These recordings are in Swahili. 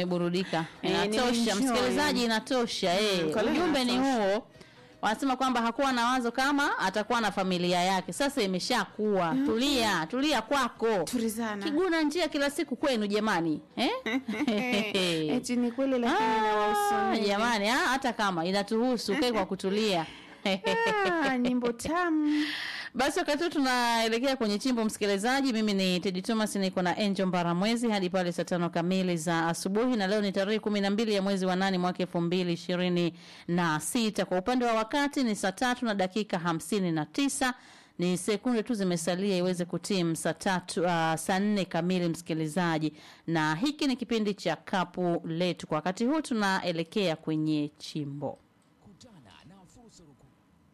umeburudika. Eh, Inatosha nimeenjoy. msikilizaji, inatosha. Eh, kwa leo ujumbe ni inatosha. huo. Wanasema kwamba hakuwa na wazo kama atakuwa na familia yake. Sasa imeshakuwa. Tulia, tulia kwako. Tulizana. Kiguna njia kila siku kwenu jamani. Eh? Eti ni kweli lakini Ah, inawahusu nini? jamani, ah, hata kama inatuhusu kae kwa kutulia. Ah, nyimbo tamu. Basi wakati huu tunaelekea kwenye chimbo, msikilizaji. Mimi ni Teddy Thomas, niko na Angel Mbaramwezi hadi pale saa tano kamili za asubuhi, na leo ni tarehe kumi na mbili ya mwezi wa nane mwaka elfu mbili ishirini na sita. Kwa upande wa wakati ni saa tatu na dakika hamsini na tisa ni sekunde tu zimesalia iweze kutimu saa tatu uh, saa nne kamili msikilizaji, na hiki ni kipindi cha kapu letu. Kwa wakati huu tunaelekea kwenye chimbo. Kutana na fursa ruku.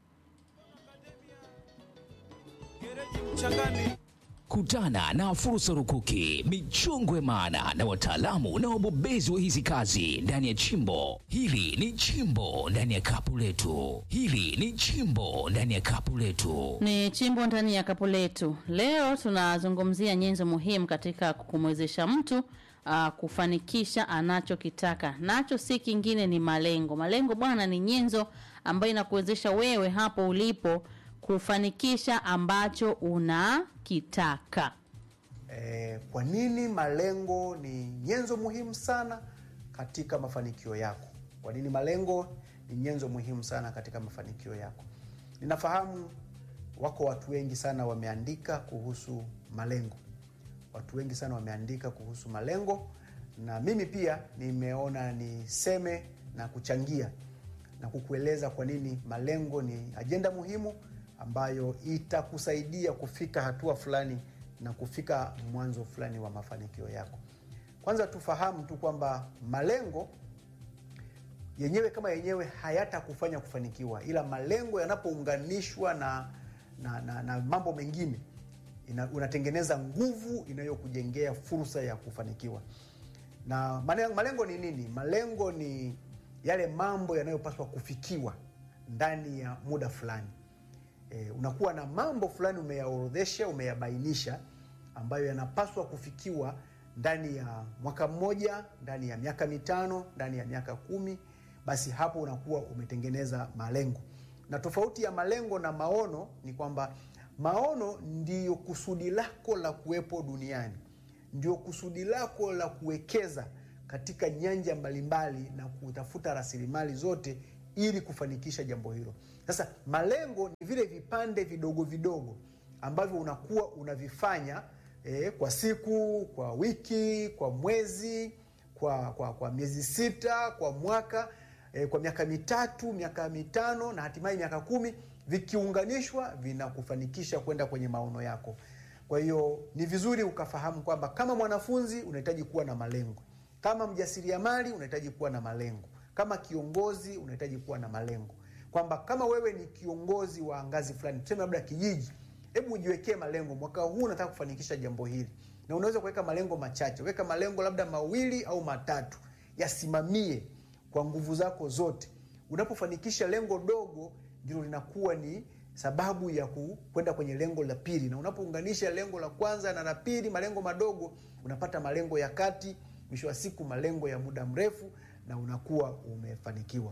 Kutana na fursa rukuki, michongwe maana na wataalamu na wabobezi wa hizi kazi ndani ya chimbo. Hili ni chimbo ndani ya kapu letu. Hili ni chimbo ndani ya kapu letu. Ni chimbo ndani ya kapu letu. Leo tunazungumzia nyenzo muhimu katika kumwezesha mtu uh, kufanikisha anachokitaka. Nacho si kingine ni malengo. Malengo bwana ni nyenzo ambayo inakuwezesha wewe hapo ulipo kufanikisha ambacho unakitaka. Eh, kwa nini malengo ni nyenzo muhimu sana katika mafanikio yako? Kwa nini malengo ni nyenzo muhimu sana katika mafanikio yako? Ninafahamu wako watu wengi sana wameandika kuhusu malengo, watu wengi sana wameandika kuhusu malengo, na mimi pia nimeona niseme na kuchangia na kukueleza kwa nini malengo ni ajenda muhimu ambayo itakusaidia kufika hatua fulani na kufika mwanzo fulani wa mafanikio yako. Kwanza tufahamu tu kwamba malengo yenyewe kama yenyewe hayatakufanya kufanikiwa, ila malengo yanapounganishwa na, na, na, na mambo mengine ina, unatengeneza nguvu inayokujengea fursa ya kufanikiwa. Na mane- malengo ni nini? Malengo ni yale mambo yanayopaswa kufikiwa ndani ya muda fulani. E, unakuwa na mambo fulani umeyaorodhesha, umeyabainisha ambayo yanapaswa kufikiwa ndani ya mwaka mmoja, ndani ya miaka mitano, ndani ya miaka kumi. Basi hapo unakuwa umetengeneza malengo. Na tofauti ya malengo na maono ni kwamba maono ndiyo kusudi lako la kuwepo duniani, ndio kusudi lako la kuwekeza katika nyanja mbalimbali na kutafuta rasilimali zote ili kufanikisha jambo hilo. Sasa malengo ni vile vipande vidogo vidogo ambavyo unakuwa unavifanya eh, kwa siku, kwa wiki, kwa mwezi, kwa, kwa, kwa miezi sita, kwa mwaka eh, kwa miaka mitatu, miaka mitano na hatimaye miaka kumi, vikiunganishwa vinakufanikisha kwenda kwenye maono yako. Kwa hiyo ni vizuri ukafahamu kwamba kama mwanafunzi unahitaji kuwa na malengo, kama mjasiriamali unahitaji kuwa na malengo, kama kiongozi unahitaji kuwa na malengo, kwamba kama wewe ni kiongozi wa ngazi fulani, tuseme labda kijiji, hebu ujiwekee malengo. Mwaka huu nataka kufanikisha jambo hili, na unaweza kuweka malengo machache. Weka malengo labda mawili au matatu, yasimamie kwa nguvu zako zote. Unapofanikisha lengo dogo, ndilo linakuwa ni sababu ya ku- kwenda kwenye lengo la pili, na unapounganisha lengo la kwanza na la pili, malengo madogo, unapata malengo ya kati, mwisho wa siku malengo ya muda mrefu, na unakuwa umefanikiwa.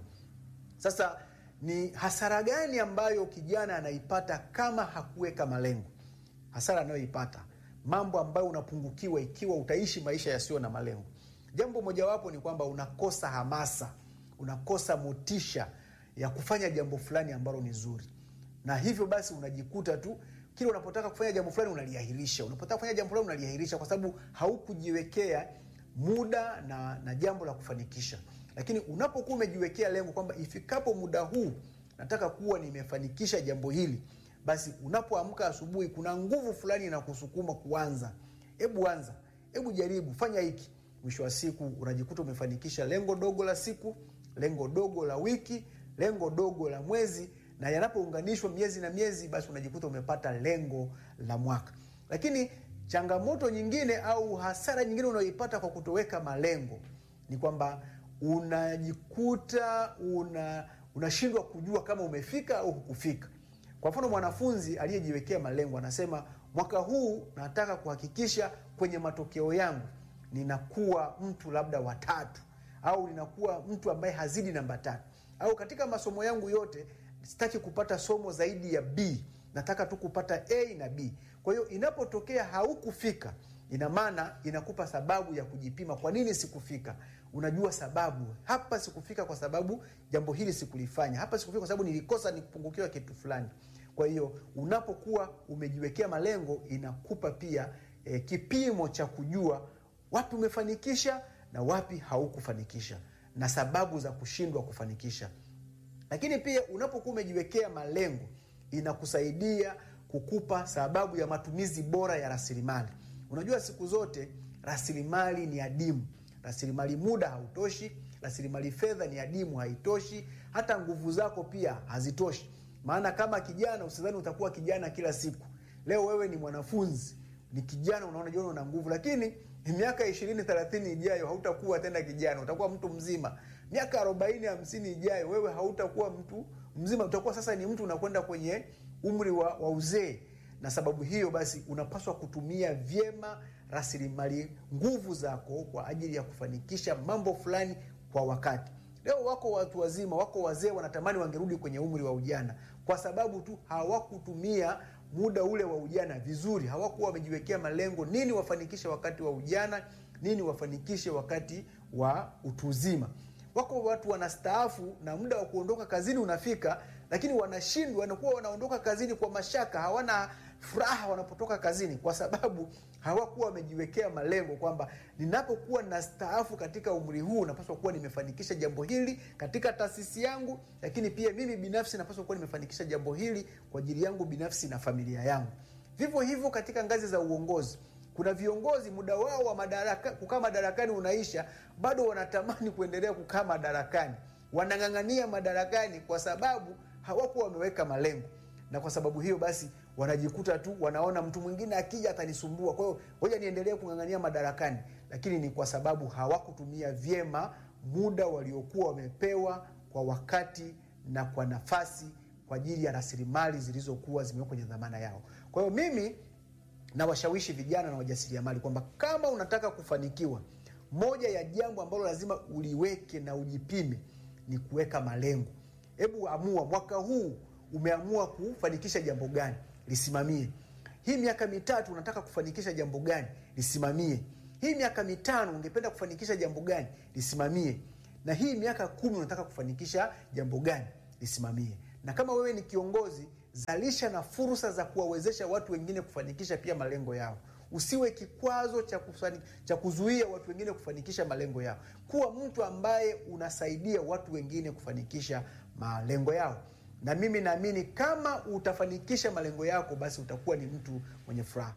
Sasa ni hasara gani ambayo kijana anaipata kama hakuweka malengo? Hasara anayoipata, mambo ambayo unapungukiwa ikiwa utaishi maisha yasiyo na malengo. Jambo mojawapo ni kwamba unakosa hamasa, unakosa motisha ya kufanya jambo fulani ambalo ni zuri, na hivyo basi unajikuta tu kila unapotaka kufanya jambo fulani unaliahirisha, unapotaka kufanya jambo fulani unaliahirisha kwa sababu haukujiwekea muda na, na jambo la kufanikisha. Lakini unapokuwa umejiwekea lengo kwamba ifikapo muda huu nataka kuwa nimefanikisha jambo hili, basi unapoamka asubuhi kuna nguvu fulani inakusukuma kuanza. Hebu anza, hebu jaribu, fanya hiki. Mwisho wa siku unajikuta umefanikisha lengo dogo la siku, lengo dogo la wiki, lengo dogo la mwezi, na yanapounganishwa miezi na miezi, basi unajikuta umepata lengo la mwaka. Lakini changamoto nyingine au hasara nyingine unayoipata kwa kutoweka malengo ni kwamba unajikuta una unashindwa kujua kama umefika au hukufika. Kwa mfano, mwanafunzi aliyejiwekea malengo anasema, mwaka huu nataka kuhakikisha kwenye matokeo yangu ninakuwa mtu labda watatu au ninakuwa mtu ambaye hazidi namba tatu au katika masomo yangu yote sitaki kupata somo zaidi ya b nataka tu kupata a na b kwa hiyo inapotokea haukufika ina maana inakupa sababu ya kujipima kwa nini sikufika unajua sababu hapa sikufika kwa sababu jambo hili sikulifanya hapa sikufika kwa sababu nilikosa nikupungukiwa kitu fulani kwa hiyo unapokuwa umejiwekea malengo inakupa pia e, kipimo cha kujua wapi umefanikisha na wapi haukufanikisha na sababu za kushindwa kufanikisha lakini pia unapokuwa umejiwekea malengo inakusaidia kukupa sababu ya matumizi bora ya rasilimali unajua siku zote rasilimali ni adimu rasilimali muda hautoshi rasilimali fedha ni adimu haitoshi hata nguvu zako pia hazitoshi maana kama kijana usidhani utakuwa kijana kila siku leo wewe ni mwanafunzi ni kijana unaona jiona una nguvu lakini miaka ishirini thelathini ijayo hautakuwa tena kijana utakuwa mtu mzima miaka arobaini hamsini ijayo wewe hautakuwa mtu mzima utakuwa sasa ni mtu unakwenda kwenye umri wa, wa uzee na sababu hiyo basi unapaswa kutumia vyema rasilimali nguvu zako kwa ajili ya kufanikisha mambo fulani kwa wakati leo wako watu wazima wako wazee wanatamani wangerudi kwenye umri wa ujana kwa sababu tu hawakutumia muda ule wa ujana vizuri hawakuwa wamejiwekea malengo nini wafanikishe wakati wa ujana nini wafanikishe wakati wa utu uzima wako watu wanastaafu na muda wa kuondoka kazini unafika lakini wanashindwa wanakuwa wanaondoka kazini kwa mashaka hawana furaha wanapotoka kazini kwa sababu hawakuwa wamejiwekea malengo kwamba ninapokuwa na staafu katika umri huu napaswa kuwa nimefanikisha jambo hili katika taasisi yangu lakini pia mimi binafsi napaswa kuwa nimefanikisha jambo hili kwa ajili yangu binafsi na familia yangu vivyo hivyo katika ngazi za uongozi kuna viongozi muda wao wa madaraka, kukaa madarakani unaisha bado wanatamani kuendelea kukaa madarakani wanang'ang'ania madarakani kwa sababu hawakuwa wameweka malengo na kwa sababu hiyo basi wanajikuta tu wanaona mtu mwingine akija atanisumbua kwa hiyo ngoja niendelee kung'ang'ania madarakani lakini ni kwa sababu hawakutumia vyema muda waliokuwa wamepewa kwa wakati na kwa nafasi kwa ajili ya rasilimali zilizokuwa zimewekwa kwenye dhamana yao kwa hiyo mimi nawashawishi vijana na wajasiriamali kwamba kama unataka kufanikiwa moja ya jambo ambalo lazima uliweke na ujipime ni kuweka malengo hebu amua mwaka huu umeamua kufanikisha jambo gani lisimamie hii miaka mitatu unataka kufanikisha jambo gani lisimamie hii miaka mitano ungependa kufanikisha jambo gani lisimamie na hii miaka kumi unataka kufanikisha jambo gani lisimamie na kama wewe ni kiongozi zalisha na fursa za kuwawezesha watu wengine kufanikisha pia malengo yao usiwe kikwazo cha, kufani, cha kuzuia watu wengine kufanikisha malengo yao kuwa mtu ambaye unasaidia watu wengine kufanikisha malengo yao na mimi naamini kama utafanikisha malengo yako basi utakuwa ni mtu mwenye furaha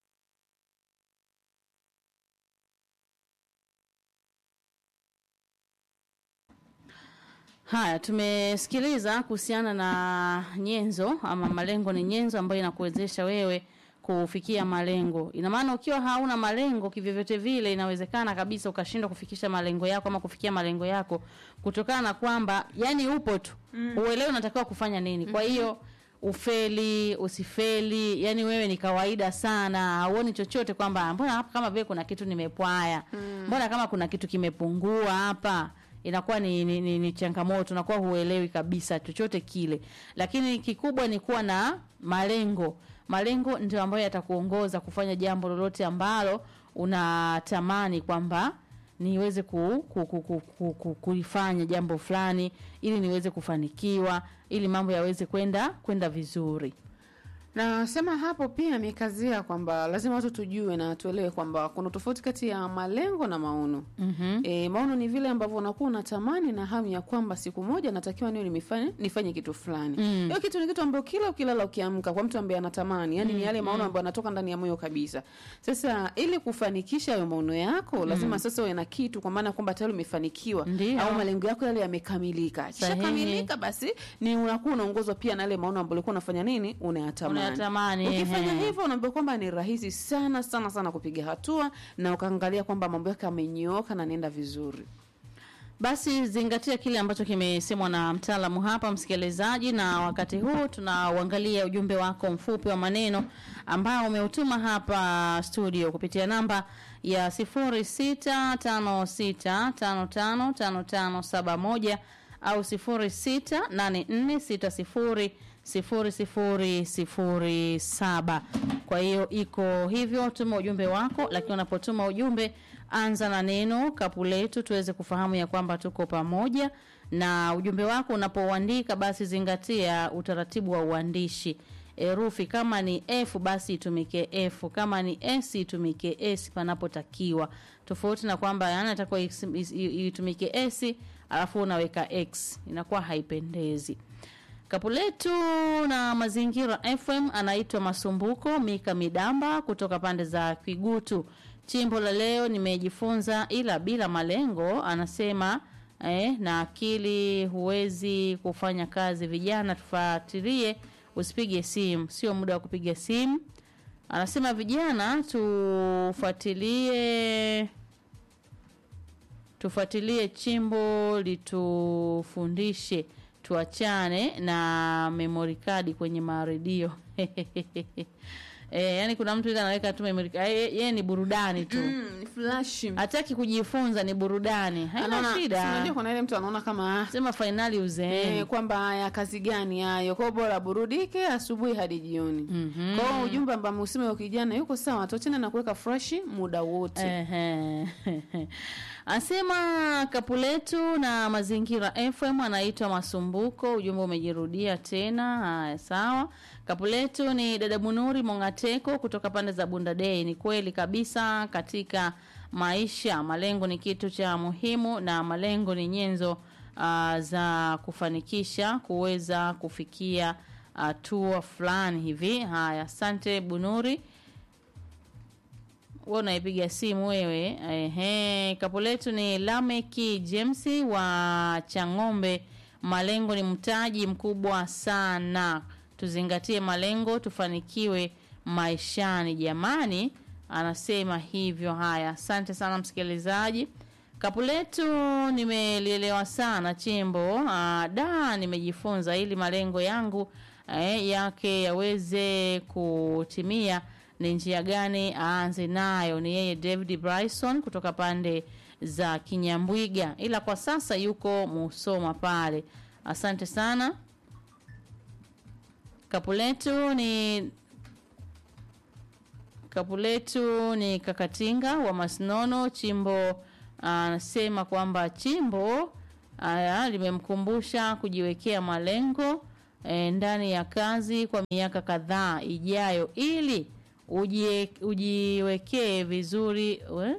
Haya, tumesikiliza kuhusiana na nyenzo ama malengo ni nyenzo ambayo inakuwezesha wewe kufikia malengo. Ina maana ukiwa hauna malengo kivyovyote vile, inawezekana kabisa ukashindwa kufikisha malengo yako ama kufikia malengo yako kutokana na kwamba yani upo tu mm. uelewe unatakiwa kufanya nini. Kwa hiyo ufeli usifeli, yani wewe ni kawaida sana, hauoni chochote kwamba mbona hapa kama vile kuna kitu nimepwaya, mbona kama kuna kitu kimepungua hapa inakuwa ni, ni, ni, ni changamoto, unakuwa huelewi kabisa chochote kile, lakini kikubwa ni kuwa na malengo. Malengo ndio ambayo yatakuongoza kufanya jambo lolote ambalo unatamani kwamba niweze ku, ku, ku, ku, ku, ku, kulifanya jambo fulani ili niweze kufanikiwa ili mambo yaweze kwenda kwenda vizuri. Nasema hapo pia amekazia kwamba lazima watu tujue na tuelewe kwamba kuna tofauti kati ya malengo na maono. Mhm. E, maono ni vile ambavyo unakuwa unatamani na hamu ya kwamba siku moja natakiwa niwe nimefanya nifanye kitu fulani. Mm. Hiyo kitu ni kitu ambacho kila ukilala ukiamka kwa mtu ambaye anatamani, yani ni yale maono ambayo yanatoka ndani ya moyo kabisa. Sasa ili kufanikisha hayo maono yako lazima sasa uwe na kitu kwa maana kwamba tayari umefanikiwa Ndio. au malengo yako yale yamekamilika. Kishakamilika basi ni unakuwa unaongozwa pia na yale maono ambayo ulikuwa unafanya nini? Unayatamani. Unayatamani, Ukifanya ehe. hivyo unaambiwa kwamba ni rahisi sana sana sana kupiga hatua na ukaangalia kwamba mambo yako yamenyooka na nenda vizuri. Basi zingatia kile ambacho kimesemwa na mtaalamu hapa, msikilizaji, na wakati huu tunauangalia ujumbe wako mfupi wa maneno ambao umeutuma hapa studio kupitia namba ya 0656555571 au 0684600007. Kwa hiyo iko hivyo, tuma ujumbe wako, lakini unapotuma ujumbe anza na neno kapu letu tuweze kufahamu ya kwamba tuko pamoja na ujumbe wako unapouandika basi zingatia utaratibu wa uandishi herufi kama ni f basi itumike f kama ni s itumike s panapotakiwa tofauti na kwamba yani atakuwa itumike s alafu unaweka x inakuwa haipendezi kapu letu na mazingira fm anaitwa masumbuko mika midamba kutoka pande za kigutu chimbo la leo nimejifunza ila bila malengo anasema eh, na akili huwezi kufanya kazi vijana tufuatilie usipige simu sio muda wa kupiga simu anasema vijana tufuatilie tufuatilie chimbo litufundishe tuachane na memory card kwenye maredio E, yani kuna mtu ile anaweka tu memory card yeye ni burudani tu Mm, ni flash. hataki kujifunza ni burudani haina Anaona- si shida unajua kuna ile mtu anaona kama ah, sema fainali uzeeni Eh, kwamba haya kazi gani hayo kwao bora burudike asubuhi hadi jioni Mhm. kwao ujumbe ambao musime wa kijana yuko sawa tuachane na kuweka fresh muda wote Ehe. Asema kapu letu na mazingira FM anaitwa Masumbuko. Ujumbe umejirudia tena. Haya, sawa. Kapu letu ni dada Bunuri Mongateko kutoka pande za Bunda Day. Ni kweli kabisa, katika maisha malengo ni kitu cha muhimu, na malengo ni nyenzo uh, za kufanikisha kuweza kufikia hatua fulani hivi. Haya, asante Bunuri wewe unaipiga simu wewe. Ehe, kapu letu ni Lameki James wa Chang'ombe. Malengo ni mtaji mkubwa sana, tuzingatie malengo tufanikiwe maishani jamani, anasema hivyo. Haya, asante sana msikilizaji. Kapu letu nimelielewa sana chimbo. Aa, da nimejifunza ili malengo yangu eh, yake yaweze kutimia ni njia gani aanze nayo ni yeye david bryson kutoka pande za kinyambwiga ila kwa sasa yuko musoma pale asante sana kapu letu ni kapu letu ni kakatinga wa masnono chimbo anasema kwamba chimbo aya limemkumbusha kujiwekea malengo e, ndani ya kazi kwa miaka kadhaa ijayo ili ujie, ujiwekee vizuri we?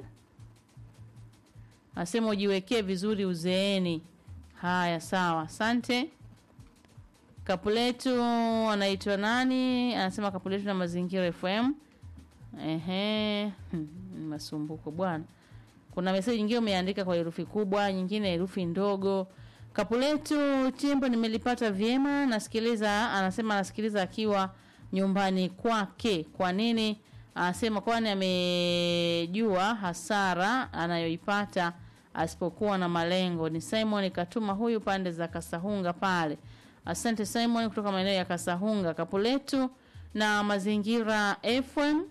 asema ujiwekee vizuri uzeeni haya sawa asante kapuletu anaitwa nani anasema kapuletu na mazingira fm ehe hmm, masumbuko bwana kuna meseji nyingine umeandika kwa herufi kubwa nyingine herufi ndogo kapuletu chimbo nimelipata vyema nasikiliza anasema anasikiliza akiwa nyumbani kwake kwa nini anasema kwani amejua hasara anayoipata asipokuwa na malengo ni simon katuma huyu pande za kasahunga pale asante simon kutoka maeneo ya kasahunga kapuletu na mazingira fm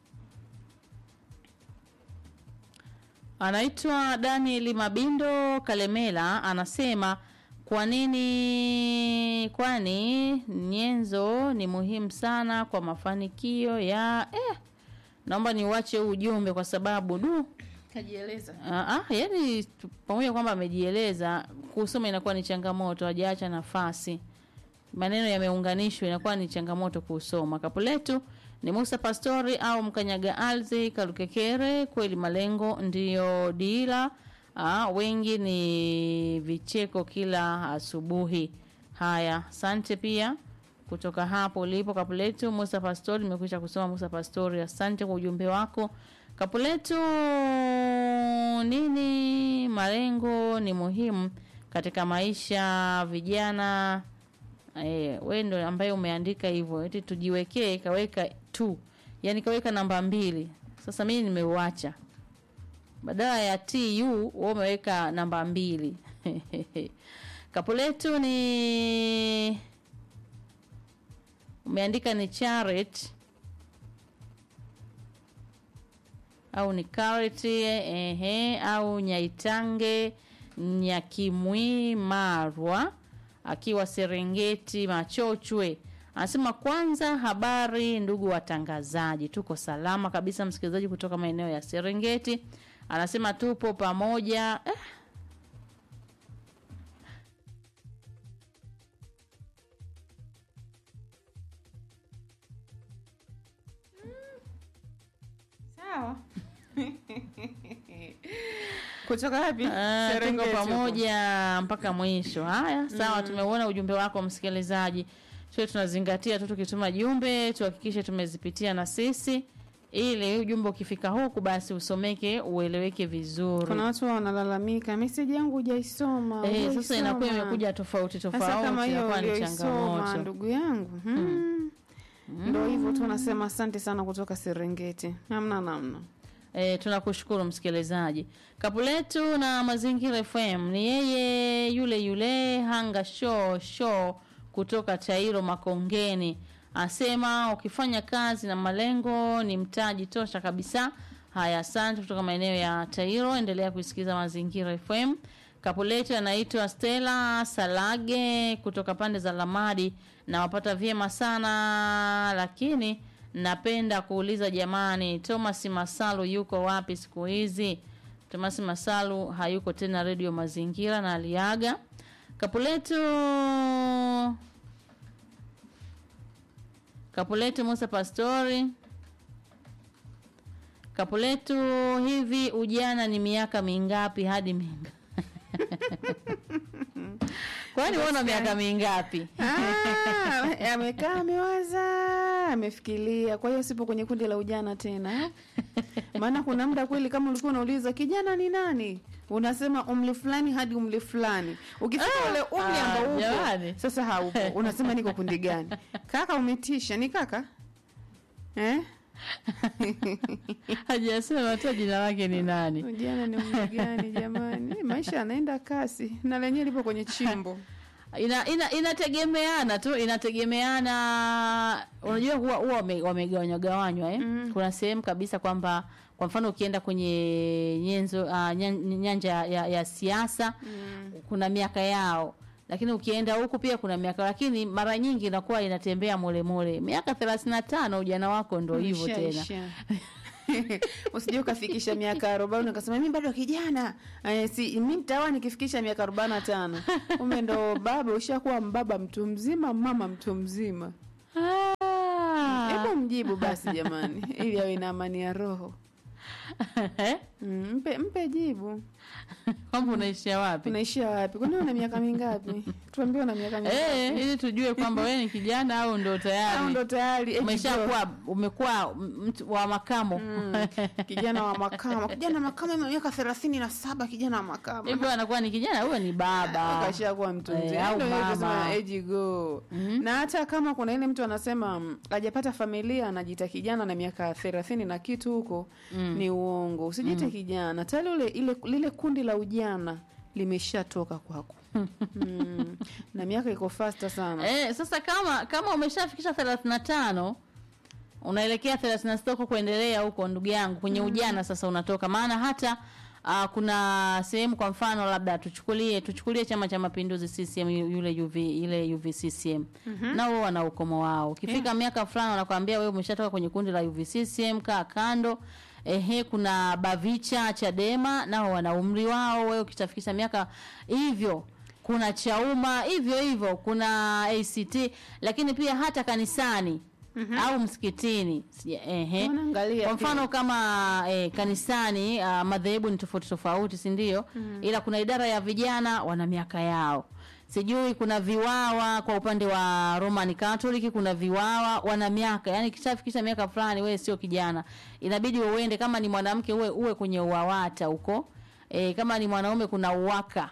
anaitwa daniel mabindo kalemela anasema kwa nini kwani nyenzo ni muhimu sana kwa mafanikio ya eh, naomba niuache huu ujumbe kwa sababu du kajieleza Ah, ah, yani tu- pamoja kwamba amejieleza kusoma inakuwa ni changamoto hajaacha nafasi maneno yameunganishwa inakuwa ni changamoto kusoma kapu letu ni musa pastori au mkanyaga alzi kalukekere kweli malengo ndiyo dira ah, wengi ni vicheko kila asubuhi haya asante pia kutoka hapo ulipo kapu letu musa pastori nimekwisha kusoma musa pastori asante kwa ujumbe wako kapu letu nini malengo ni muhimu katika maisha vijana eh, we ndo ambaye umeandika hivyo eti tujiwekee kaweka tu yani kaweka namba mbili sasa mimi nimeuacha badala ya tu wewe umeweka namba mbili kapu letu ni umeandika ni charet au ni kareti ehe, au nyaitange nyakimwi marwa akiwa serengeti machochwe anasema kwanza habari ndugu watangazaji tuko salama kabisa msikilizaji kutoka maeneo ya serengeti anasema tupo pamoja eh, sawa kutoka wapi Ah, tuko Serengeti huko. pamoja mpaka mwisho. Haya, sawa, tumeuona ujumbe wako msikilizaji. Sio tunazingatia tu tukituma jumbe tuhakikishe tumezipitia na sisi ili ujumbe ukifika huku basi usomeke ueleweke vizuri. kuna watu wanalalamika meseji yangu hujaisoma Eh, sasa hujaisoma." inakuwa imekuja tofauti sasa tofauti, kama hiyo inakuwa ni ulioisoma changamoto. ndugu yangu hmm. ndo hivyo tu nasema asante sana kutoka serengeti namna namna E, tunakushukuru msikilizaji. Kapu letu na Mazingira FM ni yeye yule yule Hanga Show Show kutoka Tairo Makongeni, asema ukifanya kazi na malengo ni mtaji tosha kabisa. Haya, asante kutoka maeneo ya Tairo. Endelea kuisikiza Mazingira FM. Kapu letu anaitwa Stella Salage kutoka pande za Lamadi, na wapata vyema sana lakini napenda kuuliza jamani, Thomas Masalu yuko wapi siku hizi? Thomas Masalu hayuko tena redio Mazingira na aliaga. Kapuletu Kapuletu Musa Pastori Kapuletu, hivi ujana ni miaka mingapi hadi minga kwani uona miaka mingapi? Ah, amekaa amewaza amefikiria kwa hiyo sipo kwenye kundi la ujana tena maana kuna muda kweli kama ulikuwa unauliza kijana ni nani unasema umri fulani hadi umri fulani ukifika Ah, ule umri ah, ambao upo jamani. sasa haupo unasema niko kundi gani kaka umetisha ni kaka eh? Hajasema hata jina lake ni nani. ujana ni umri gani jamani maisha yanaenda kasi na lenyewe lipo kwenye chimbo ina, ina inategemeana tu inategemeana unajua huwa huwa wame- wamegawanywa gawanywa eh? Mm. kuna sehemu kabisa kwamba kwa mfano ukienda kwenye nyenzo uh, nyanja ya, ya siasa Mm. kuna miaka yao lakini ukienda huku pia kuna miaka lakini mara nyingi inakuwa inatembea molemole miaka thelathini na tano ujana wako ndo hivyo tena Ushaisha. usije ukafikisha miaka arobaini ukasema mi bado kijana eh, si mi mtawa nikifikisha miaka arobaini na tano ume ndo baba ushakuwa mbaba mtu mzima mama mtu mzima Ah. hebu mjibu basi jamani ili awe na amani ya roho mm, mpe, mpe jibu kwamba unaishia wapi unaishia wapi kwani una miaka mingapi tuambie una miaka mingapi eh, ili tujue kwamba wewe ni kijana au ndo au tayari ndo tayari age umeshakuwa umekuwa mtu wa makamo Mm, kijana wa makamo kijana wa makamo ana miaka thelathini na saba kijana wa makamo hivyo anakuwa ni kijana huyo ni baba kashakuwa mtu Eh, mzima au Ndio hiyo mama. tunasema age go na hata kama kuna ile mtu anasema mm, hajapata familia anajiita kijana na miaka thelathini na kitu huko ni uongo usijiite kijana tayari ule ile lile kundi la ujana limeshatoka kwako mm. na miaka iko fasta sana eh, sasa kama kama umeshafikisha thelathini na tano unaelekea thelathini na sita huko kuendelea huko ndugu yangu kwenye ujana sasa unatoka maana hata Uh, kuna sehemu kwa mfano labda tuchukulie tuchukulie chama cha mapinduzi CCM yu- yule UV ile UVCCM mm-hmm. nao wana ukomo wao ukifika miaka fulani wanakuambia wewe umeshatoka kwenye kundi la UVCCM kaa kando ehe kuna Bavicha Chadema nao wana umri wao wewe ukitafikisha miaka hivyo kuna Chauma hivyo hivyo kuna ACT lakini pia hata kanisani mm-hmm. au msikitini Sija- ehe Wanaangalia kwa mfano kama eh, kanisani uh, madhehebu ni tofauti tofauti si ndio mm. ila kuna idara ya vijana wana miaka yao sijui kuna viwawa kwa upande wa roman catholic kuna viwawa wana miaka yani kishafikisha miaka fulani wewe sio kijana inabidi uende kama ni mwanamke uwe uwe kwenye uawata huko e, kama ni mwanaume kuna uwaka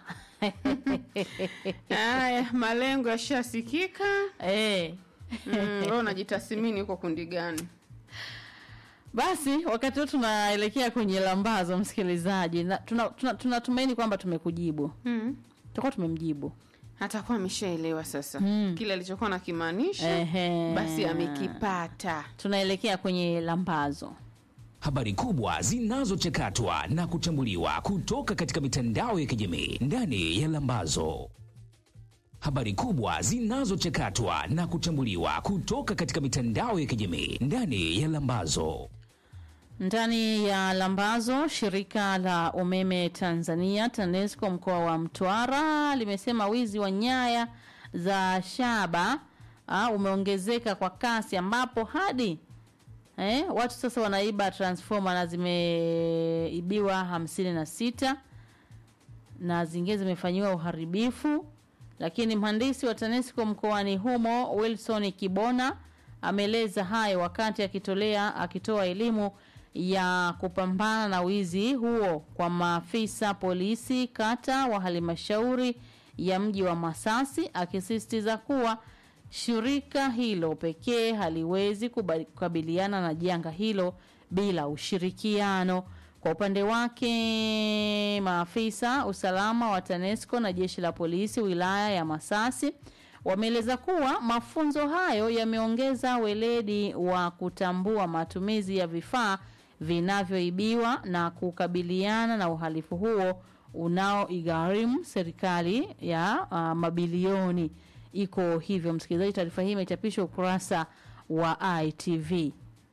haya malengo yashasikika e. mm, wewe unajitathmini uko kundi gani Basi wakati huu tunaelekea kwenye lambazo, msikilizaji, na tunatumaini tuna, tuna tunatumaini kwamba tumekujibu, mm. tutakuwa tumemjibu. atakuwa ameshaelewa sasa Mm. kile alichokuwa nakimaanisha Ehe. basi amekipata Tunaelekea kwenye lambazo. Habari kubwa zinazochakatwa na kuchambuliwa kutoka katika mitandao ya kijamii ndani ya Lambazo. Habari kubwa zinazochakatwa na kuchambuliwa kutoka katika mitandao ya kijamii ndani ya Lambazo. Ndani ya lambazo, shirika la umeme Tanzania TANESCO mkoa wa Mtwara limesema wizi wa nyaya za shaba ah, umeongezeka kwa kasi ambapo hadi eh, watu sasa wanaiba transformer na zimeibiwa hamsini na sita na zingine zimefanyiwa uharibifu. Lakini mhandisi wa TANESCO mkoani humo Wilson Kibona ameeleza hayo wakati akitolea akitoa elimu ya kupambana na wizi huo kwa maafisa polisi kata wa halmashauri ya mji wa Masasi, akisisitiza kuwa shirika hilo pekee haliwezi kuba- kukabiliana na janga hilo bila ushirikiano. Kwa upande wake, maafisa usalama wa TANESCO na jeshi la polisi wilaya ya Masasi wameeleza kuwa mafunzo hayo yameongeza weledi wa kutambua matumizi ya vifaa vinavyoibiwa na kukabiliana na uhalifu huo unaoigharimu serikali ya uh, mabilioni. Iko hivyo, msikilizaji, taarifa hii imechapishwa ukurasa wa ITV.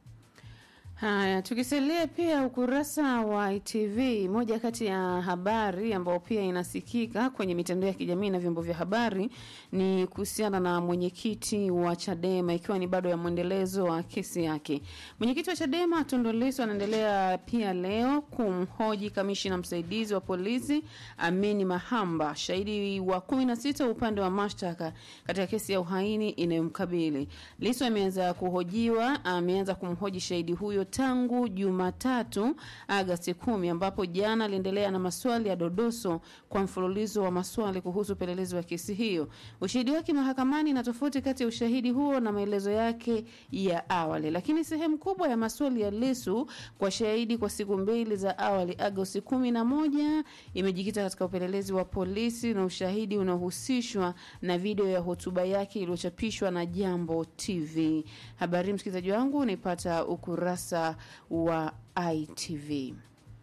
Haya, tukisalia pia ukurasa wa ITV, moja kati ya habari ambayo pia inasikika kwenye mitandao ya kijamii na vyombo vya habari ni kuhusiana na mwenyekiti wa Chadema, ikiwa ni bado ya mwendelezo wa kesi yake. Mwenyekiti wa Chadema Tundu Lissu anaendelea pia leo kumhoji kamishina msaidizi wa polisi Amini Mahamba, shahidi wa 16 upande wa mashtaka katika kesi ya uhaini inayomkabili. Lissu ameanza kuhojiwa, ameanza kumhoji shahidi huyo tangu Jumatatu Agasti kumi, ambapo jana aliendelea na maswali ya dodoso kwa mfululizo wa maswali kuhusu upelelezi wa kesi hiyo. Ushahidi wake mahakamani na tofauti kati ya ushahidi huo na maelezo yake ya awali, lakini sehemu kubwa ya maswali ya Lissu kwa shahidi kwa siku mbili za awali Agosti kumi na moja imejikita katika upelelezi wa polisi na ushahidi unaohusishwa na video ya hotuba yake iliyochapishwa na Jambo TV. Habari msikilizaji wangu unaipata ukurasa wa ITV.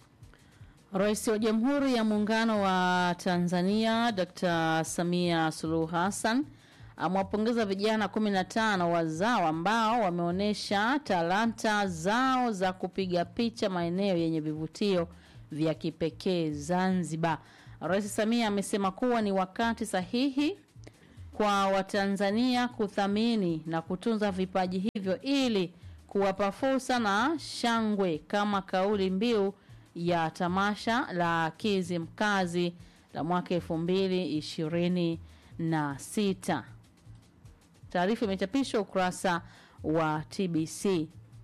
Rais wa Jamhuri ya Muungano wa Tanzania Dr. Samia Suluhu Hassan amewapongeza vijana 15 wazao ambao wameonyesha talanta zao za kupiga picha maeneo yenye vivutio vya kipekee Zanzibar. Rais Samia amesema kuwa ni wakati sahihi kwa Watanzania kuthamini na kutunza vipaji hivyo ili kuwapa fursa na shangwe kama kauli mbiu ya tamasha la Kizi Mkazi la mwaka elfu mbili ishirini na sita. Taarifa imechapishwa ukurasa wa TBC.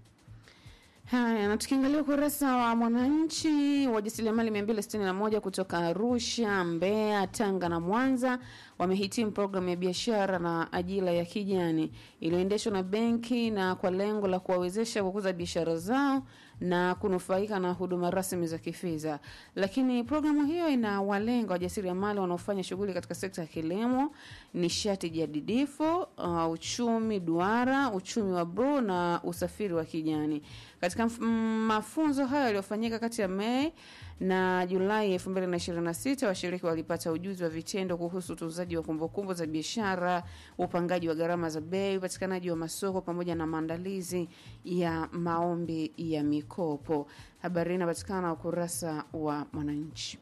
Haya, na tukiangalia ukurasa wa Mwananchi, wajasiriamali 261 kutoka Arusha, Mbeya, Tanga na Mwanza wamehitimu programu ya biashara na ajira ya kijani iliyoendeshwa na benki na kwa lengo la kuwawezesha kukuza biashara zao na kunufaika na huduma rasmi za kifedha. Lakini programu hiyo inawalenga wajasiriamali wanaofanya shughuli katika sekta ya kilimo, nishati jadidifu, uh, uchumi duara, uchumi wa bluu na usafiri wa kijani. Katika mf- mm, mafunzo hayo yaliyofanyika kati ya Mei na Julai 2026 washiriki walipata ujuzi wa vitendo kuhusu utunzaji wa kumbukumbu za biashara, upangaji wa gharama za bei, upatikanaji wa masoko pamoja na maandalizi ya maombi ya mikopo. Habari hii inapatikana ukurasa wa Mwananchi.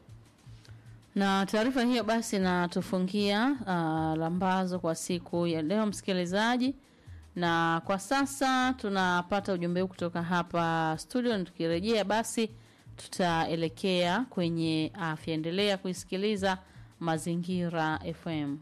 Na taarifa hiyo basi natufungia uh, lambazo kwa siku ya leo, msikilizaji. Na kwa sasa tunapata ujumbe huu kutoka hapa studio, na tukirejea basi tutaelekea kwenye afya. Endelea kuisikiliza Mazingira FM.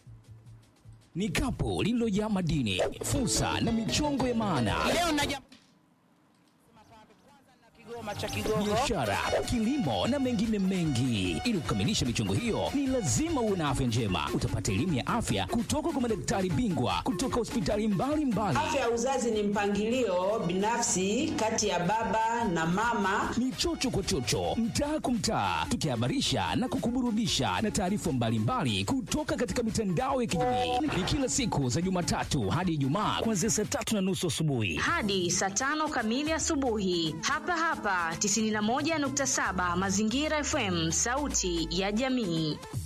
Ni kapu lililojaa madini, fursa na michongo ya maana. Leo naja biashara, kilimo na mengine mengi. Ili kukamilisha michongo hiyo, ni lazima uwe na afya njema. Utapata elimu ya afya kutoka kwa madaktari bingwa kutoka hospitali mbalimbali. Afya ya uzazi ni mpangilio binafsi kati ya baba na mama. Ni chocho kwa chocho, mtaa kwa mtaa, tukihabarisha na kukuburudisha na taarifa mbalimbali kutoka katika mitandao ya kijamii. Ni kila siku za Jumatatu hadi Ijumaa kuanzia saa tatu na nusu asubuhi. hadi saa tano kamili asubuhi hapa hapa 91.7 Mazingira FM, sauti ya jamii.